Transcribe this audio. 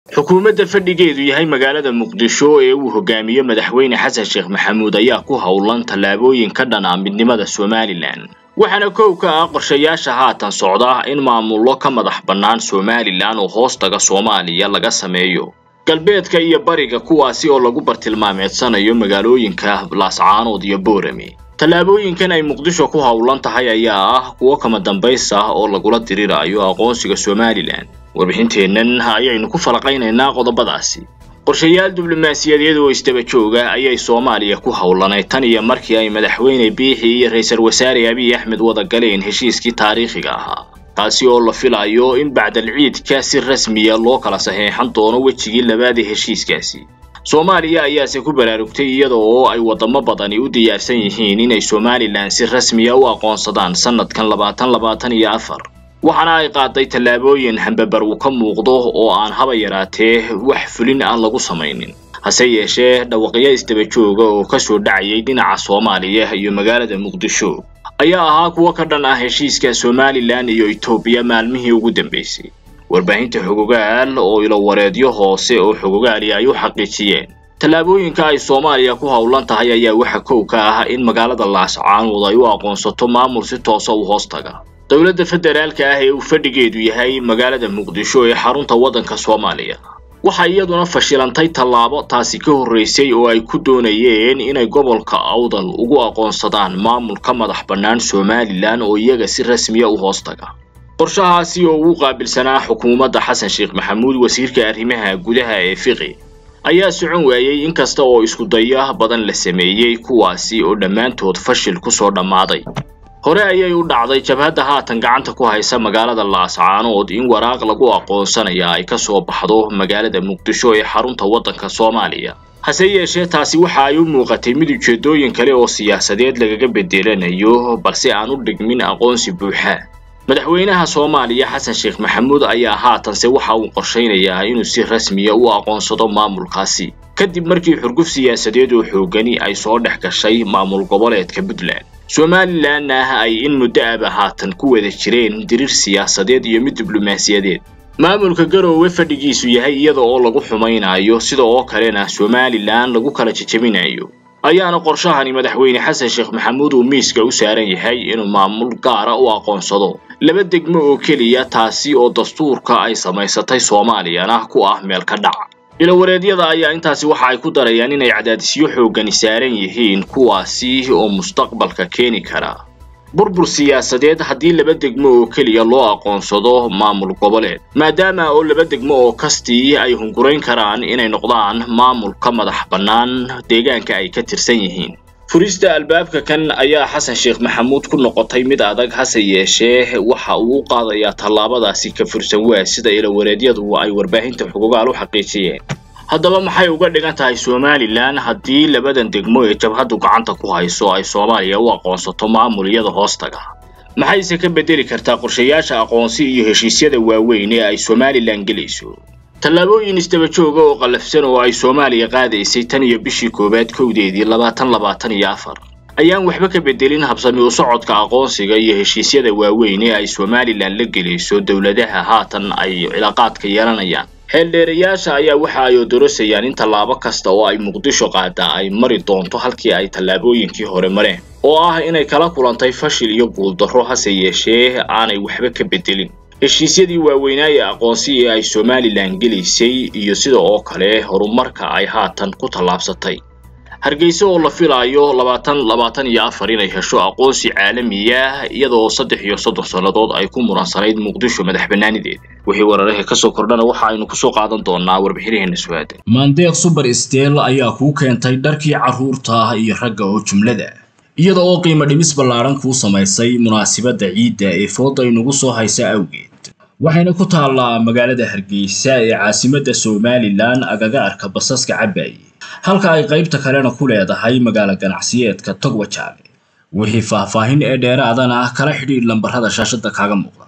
xukuumadda fadhigeedu yahay magaalada muqdisho ee uu hogaamiyo madaxweyne xasan sheekh maxamuud ayaa ku howlan tallaabooyin ka dhan ah midnimada somalilan waxaana kow ka ah qorshayaasha haatan socda in maamullo ka madax bannaan somalilan oo hoostaga soomaaliya laga sameeyo galbeedka iyo bariga kuwaasi oo lagu bartilmaameedsanayo magaalooyinka laascaanood iyo boorame tallaabooyinkan ay muqdisho ku howlan tahay ayaa ah kuwo kama dambays ah oo lagula dirirayo aqoonsiga somalilan warbixinteennan ayaynu ku falaqaynaynaa qodobadaasi qorshayaal diblomaasiyadeed oo isdaba jooga ayay soomaaliya ku howlanay tan iyo markii ay madaxweyne biixi iyo ra-iisul wasaare abiy axmed wada galeen heshiiskii taariikhiga ahaa taasi oo la filayo in bacdal ciidka si rasmiya loo kala saxeexan doono wejigii labaad ee heshiiskaasi soomaaliya ayaase ku baraarugtay iyada oo ay wadamo badani u diyaarsan yihiin inay somalilan si rasmiya u aqoonsadaan sanadkan labaatan labaatan iyo afar waxaana ay qaaday tallaabooyin hambabar uu ka muuqdo oo aan haba yaraatee wax fulin aan lagu samaynin hase yeeshee dhawaqyo isdaba jooga oo kasoo dhacayay dhinaca soomaaliya iyo magaalada muqdisho ayaa ahaa kuwo ka dhan ah heshiiska somalilan iyo etoobiya maalmihii ugu dambeysay warbaahinta xogogaal oo ilowareedyo hoose oo xogogaali ay u xaqiijiyeen tallaabooyinka ay soomaaliya ku howlan tahay ayaa waxa kow ka ah in magaalada laascaanood ay u aqoonsato maamul si toosa u hoostaga dowladda federaalka ah ee uu fadhigeedu yahay magaalada muqdisho ee xarunta waddanka soomaaliya waxaa iyaduna fashilantay tallaabo taasi ka horraysay oo ay ku doonayeen inay gobolka awdal ugu aqoonsadaan maamul ka madax bannaan somalilan oo iyaga si rasmiya u hoostaga qorshahaasi oo ugu qaabilsanaa xukuumadda xasan sheekh maxamuud wasiirka arrimaha gudaha ee fiqi ayaa socon waayey inkasta oo iskudaya badan la sameeyey kuwaasi oo dhammaantood fashil kusoo dhammaaday hore ayay u dhacday jabhadda haatan gacanta ku haysa magaalada laascaanood in waraaq lagu aqoonsanaya ay ka soo baxdo magaalada muqdisho ee xarunta waddanka soomaaliya hase yeeshee taasi waxa ay u muuqatay mid ujeeddooyin kale oo siyaasadeed lagaga bedelanayo balse aan u dhigmin aqoonsi buuxa madaxweynaha soomaaliya xasan sheekh maxamuud ayaa haatanse waxa uu qorshaynayaa inuu si rasmiya u aqoonsado maamulkaasi kadib markii xurguf siyaasadeed oo xoogani ay soo dhex gashay maamul goboleedka puntland somalilanna ay in muddo aba haatan ku wada jireen diriir siyaasadeed iyo mid diblomaasiyadeed maamulka garoowe fadhigiisu yahay iyada oo lagu xumaynayo sida oo kalena somalilan lagu kala jejebinayo ayaana qorshahani madaxweyne xasan sheekh maxamuud uu miiska u saaran yahay inuu maamul gaara u aqoonsado laba degmo oo keliya taasi oo dastuurka ay samaysatay soomaaliyana ku ah meel ka dhac ilowareedyada ayaa intaasi waxa ay ku darayaan inay cadaadisyo xooggani saaran yihiin kuwaasi oo mustaqbalka keeni kara burbur siyaasadeed haddii laba degmo oo keliya loo aqoonsado maamul goboleed maadaama oo laba degmo oo kastii ay hungurayn karaan inay noqdaan maamul ka madax bannaan deegaanka ay ka tirsan yihiin furista albaabka kan ayaa xasan sheekh maxamuud ku noqotay mid adag hase yeeshee waxa uu u qaadayaa tallaabadaasi ka fursan waa sida ilowareedyadu ay warbaahinta xugugaal u xaqiijiyeen haddaba maxay uga dhigan tahay somalilan haddii labadan degmo ee jabhaddu gacanta ku hayso ay soomaaliya u aqoonsato maamul iyada hoostaga maxayse ka bedeli kartaa qorshayaasha aqoonsi iyo heshiisyada waaweyn ee ay somalilan gelayso tallaabooyin isdaba jooga oo qallafsan oo ay soomaaliya qaadaysay tan iyo bishii koowaad kowdeedii labaatan labaatan iyo afar ayaan waxba ka bedelin habsami u socodka aqoonsiga iyo heshiisyada waaweyn ee ay somalilan la gelayso dowladaha haatan ay cilaaqaadka yeelanayaan xeeldheerayaasha ayaa waxa ay odorosayaan in tallaabo kasta oo ay muqdisho qaadaa ay mari doonto halkii ay tallaabooyinkii hore mareen oo ah inay kala kulantay fashil iyo guuldarro hase yeeshee aanay waxba ka bedelin heshiisyadii waaweynaa ee aqoonsi ee ay somalilan gelaysay iyo sida oo kale horumarka ay haatan ku tallaabsatay hargeysa oo la filaayo labaatan labaatan iyo afar inay hesho aqoonsi caalamiya iyadoo saddex iyo soddon sannadood ay ku muransanayd muqdisho madax bannaanideeda wixii wararahee kasoo kordhana waxa aynu kusoo qaadan doonaa warbixinaheena su-aada maandeeq suber steel ayaa kuu keentay dharkii carruurta iyo ragga oo jumlada iyada oo qiimo dhimis ballaaran kuu samaysay munaasibadda ciidda ee fooda inugu soo haysa awgeed waxayna ku taallaa magaalada hargeysa ee caasimadda somalilan agaga arka basaska cabaaye halka ay qaybta kalena ku leedahay magaalo ganacsiyeedka togwajaale wixii faahfaahin ee dheeraadana kala xidhiidh lambarrada shaashadda kaaga muuqda